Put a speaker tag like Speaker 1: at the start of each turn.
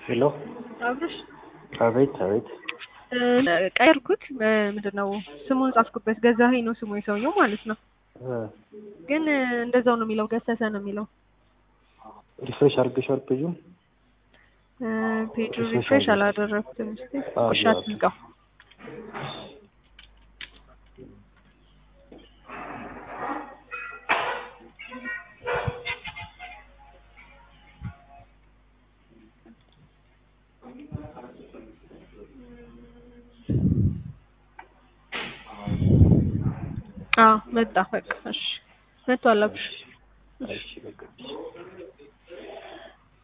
Speaker 1: ሄሎ
Speaker 2: አብርሽ
Speaker 1: አቤት አቤት
Speaker 2: ቀየርኩት። ምንድን ነው ስሙን ጻፍኩበት። ገዛኸኝ ነው ስሙ የሰውየው ማለት ነው።
Speaker 1: እ
Speaker 2: ግን እንደዛው ነው የሚለው፣ ገሰሰ ነው የሚለው።
Speaker 1: ሪፍሬሽ አድርገሻል ፔጁን?
Speaker 2: እ ፔጁ
Speaker 1: ሪፍሬሽ
Speaker 2: ሪፍሬሽ
Speaker 1: አድርገሽ።
Speaker 2: አላደረኩትም። እስኪ
Speaker 1: አዎ፣
Speaker 2: እሺ
Speaker 1: አዎ።
Speaker 2: አትዝጋው። አዎ መጣ። በቃ እሺ መጥቷል። አብርሽ
Speaker 1: እሺ በቃ